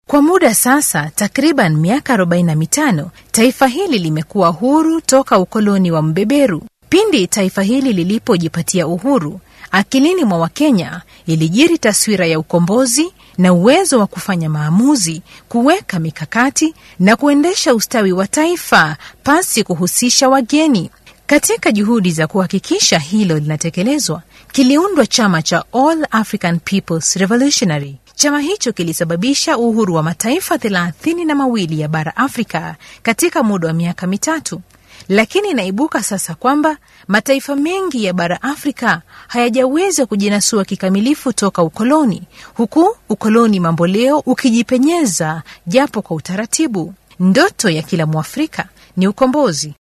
Kwa muda sasa takriban miaka 45 taifa hili limekuwa huru toka ukoloni wa mbeberu. Pindi taifa hili lilipojipatia uhuru, akilini mwa Wakenya ilijiri taswira ya ukombozi na uwezo wa kufanya maamuzi, kuweka mikakati na kuendesha ustawi wa taifa pasi kuhusisha wageni. Katika juhudi za kuhakikisha hilo linatekelezwa, kiliundwa chama cha All African Peoples Revolutionary. Chama hicho kilisababisha uhuru wa mataifa thelathini na mawili ya bara Afrika katika muda wa miaka mitatu. Lakini inaibuka sasa kwamba mataifa mengi ya bara Afrika hayajaweza kujinasua kikamilifu toka ukoloni, huku ukoloni mamboleo ukijipenyeza japo kwa utaratibu. Ndoto ya kila Mwafrika ni ukombozi.